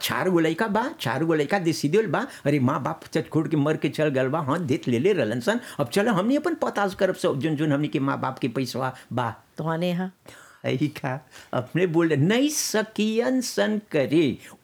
चार गो लड़का बा चार गो लड़का दे सीधे बा अरे माँ बाप चट खोड़ के मर के चल गल बा हाँ देत ले ले रहलन सन अब चलो हमनी अपन पताज करब सब जोन जोन हमनी के माँ बाप के पैसा बा तो आने यहाँ यही का अपने बोल नहीं सकियन सन करे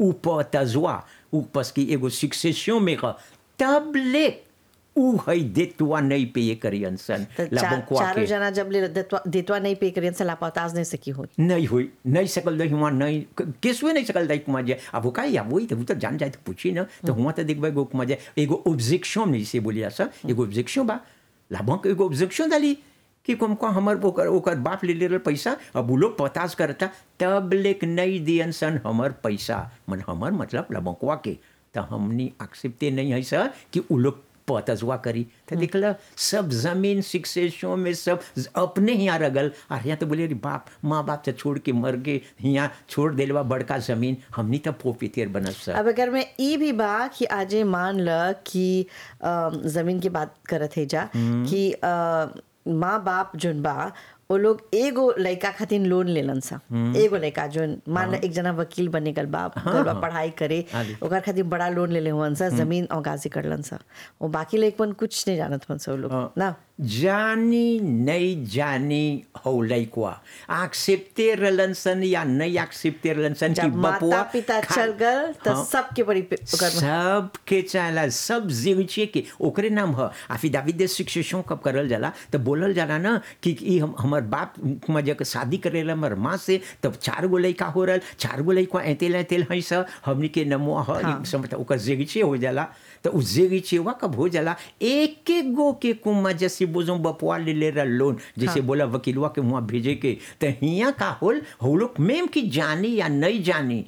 उपतजवा उपस की एगो सिक्सेशन में का तब ले उ है देतवा नहीं पे ये करियन सन तो ला चार, बंकुआ चारों के जना जब ले देतवा देतवा नहीं पे करियन से लापताज नहीं सकी हुई नहीं हुई नहीं सकल दही वहाँ नहीं केसुए नहीं सकल दही कुमार जे अब वो का या वही तो वो तो जान जाए तो पूछी ना तो हुआ तो देखबे एगो कुमार जे एगो ऑब्जेक्शन नहीं से बोलिया सा एगो ऑब्जेक्शन बा लाभों के एगो ऑब्जेक्शन डाली कि कुम को हमर ओकर ओकर बाप ले ले रहे पैसा अब वो लोग पतास करता तब लेक नहीं दियन सन हमर पैसा मन हमर मतलब लबंकवा के तो हमनी एक्सेप्टे नहीं है सर कि उ लोग पतजवा करी तो देखला सब जमीन शिक्षेशों में सब अपने ही रगल और यहाँ तो बोले अरे बाप माँ बाप से छोड़ के मर गए यहाँ छोड़ दिलवा बड़का जमीन हमनी तब पोपीतेर बनल सर अब अगर मैं ई भी बा कि आजे मान ल कि अ, जमीन की बात करत है जा कि अ, माँ बाप जोन बा वो लोग एगो लड़का खातिर लोन लेलन सा एगो लड़का जोन मान ल एक जना वकील बने गल बा गल बा पढ़ाई करे आगे। ओकर खातिर बड़ा लोन ले ले हुअन सा जमीन और गाजी करलन सा वो बाकी लड़कन कुछ नहीं जानत हुअन सा वो लोग हाँ। ना जानी नहीं जानी हो लइकवा एक्सेप्टे रहलन सन या नहीं एक्सेप्टे रहलन सन कि जब माता बपुआ पिता खा- चल गल तो हाँ। सबके बड़ी पे- ओकर सबके चाहला सब जीविचे के ओकरे नाम ह अफिडाविट दे शिक्षण कब करल जाला तो बोलल जाला ना कि ई हम हमर बाप मजे के शादी करेला हमर माँ से तब चार गो लइका हो रहल चार गो लइका ऐतेल ऐतेल है स हमनी के नमो ह हाँ। समझ ओकर जेगिचे हो जाला तो उ जेगिचेवा कब हो जाला एक एक गो के कुमा जैसे बोझो बपुआ ले ले रहा लोन जैसे बोला वकीलवा के वहाँ भेजे के तो हिया का होल हो लोग मेम की जानी या नहीं जानी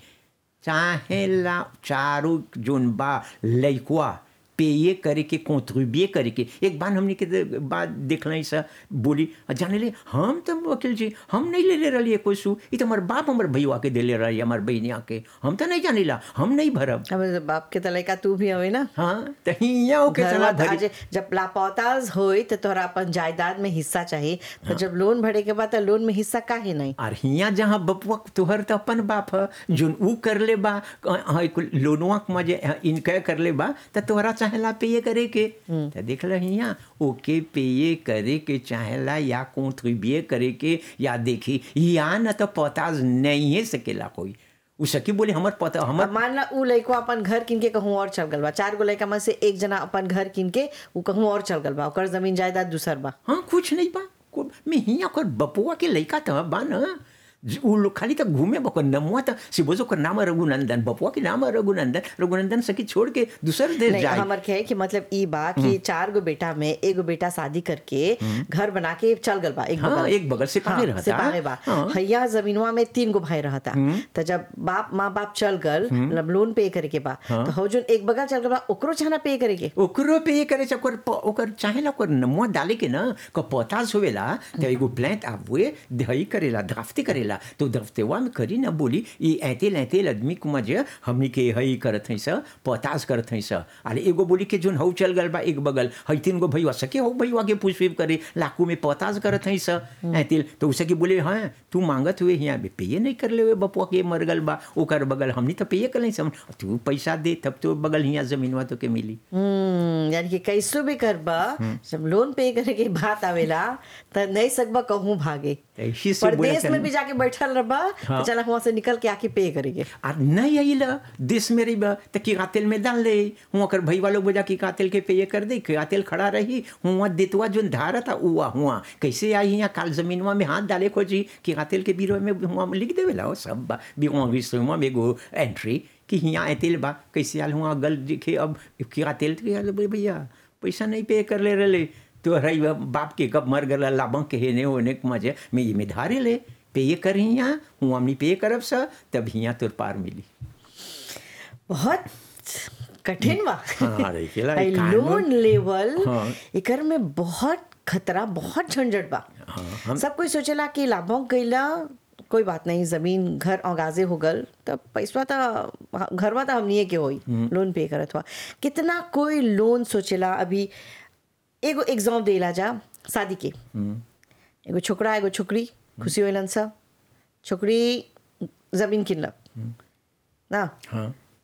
चाहे ला चारों जोन बा लइकवा पेये करे के कॉन्ट्रीब्यूए करे के एक बार हमने के दे- बात देख रही सर बोली जाने ले हम तो वकील जी हम नहीं ले ले रही कोई सू ये तो हमारे बाप हमारे भैया के दे ले रही हमारे बहनिया के हम तो नहीं जाने ला हम नहीं भरब अब बाप के तलैका तू भी हवे ना हाँ तो हिया ओके घर चला में भरी आज जब लापताज होई तो तोहरा अपन जायदाद में हिस्सा चाहिए तो जब लोन भरे के बाद तो लोन में हिस्सा काहे नहीं और हिया जहाँ बपुआ तोहर तो अपन बाप ह जोन ऊ कर ले बा हाँ, कुल लोनवा के मजे इनके कर ले बा तो तोहरा चाहेला पेये करे के तो देख ल हिया ओके पेये करे के चाहेला या कॉन्ट्रीब्यूए करे के या देखी या न तो पताज नहीं है सकेला कोई उ सकी बोले हमर पता हमर अब मान ला उ लइकवा अपन घर किन के कहूँ और चल गल बा चार गो लइका में से एक जना अपन घर किन के उ कहूँ और चल गल बा ओकर जमीन जायदाद दूसर बा हाँ कुछ नहीं बा को- मैं हिया ओकर बपुआ के लइका तो बा न ज- उ लोग खाली तक घूमे बकर नमुआ तो सिबोज ओकर नाम है रघुनंदन बपुआ के नाम है रघुनंदन रघुनंदन सकी छोड़ के दूसर देश नहीं जाए हमर के है कि मतलब ई बा कि चार गो बेटा में एगो बेटा शादी करके घर बना के चल गल बा एक हाँ, बगल एक बगल से पागे रहता। सिपाही बा हाँ। हैया जमीनवा में तीन गो भाई रहता तो जब बाप माँ बाप चल गल मतलब लोन पे करे के बा तो हो जोन एक बगल चल गल बा ओकरो चाहना पे करे के ओकरो पे ये करे ओकर प- ओकर चाहेला ओकर नमुआ डाले के ना क पतास होवेला तो एगो प्लांट आवे दही करेला ड्राफ्टे करेला तो ड्राफ्टेवा में करी ना बोली ई ऐतेल ऐतेल आदमी कुमा जे हमनी के हई करत हई स पतास करत हई स अरे एगो बोली के जोन हौ चल गल बा एक बगल हई तीन गो भईवा सके हो भईवा के पूछ पीप करे लाकू में पतास करत हई स ऐतेल तो उसे के बोले हाँ तू मांगत हुए हिया बे पेये नहीं कर ले हुए बपुआ के मर गल बा ओकर बगल हमनी तो पेये कर नहीं सम तू पैसा दे तब तो बगल हिया जमीनवा तो के मिली हम्म यानी कि कैसो भी करबा जब लोन पे करे के बात आवेला त नहीं सकबा कहूँ भागे ऐसी से बोला परदेश में भी जाके बैठल रहबा तो चला वहां से निकल के आके पे करेंगे आ नहीं आई ला देश में रही बा तो की तेल में डाल ले हुआ कर भई वालों बजा की तेल के पे ये कर दे की तेल खड़ा रही हुआ देतवा जो धारा था हुआ हुआ कैसे आई यहाँ काल जमीनवा में हाथ डाले खोजी की तेल के बीरो में हुआ लिख देवे ला सब बा भी हुआ विश्वमा में एगो एंट्री कि यहाँ तेल बा कैसे आल हुआ गल दिखे अब की तेल बोले भैया पैसा नहीं पे कर ले रहे तो रही बाप के कब मर गला लाभक के हेने होने के मजे मैं ये में धारे ले पे ये कर यहाँ हूँ हमनी पे करब सा तब हियाँ तोर पार मिली बहुत कठिन बा हाँ, रहीकेला, आई ई कानून- लोन लेवल हाँ। एकर में बहुत खतरा बहुत झंझट बा हाँ, हम- सब कोई सोचेला कि लाभों गईला कोई बात नहीं जमीन घर औगाजे हो गल तब पैसा तो घरवा तो हमनिए के होई लोन पे करत हुआ कितना कोई लोन सोचेला अभी एगो एग्जाम देला जा शादी के एगो छोकरा एगो छोकरी खुशी होलन सा छोकरी जमीन किनलक ना हाँ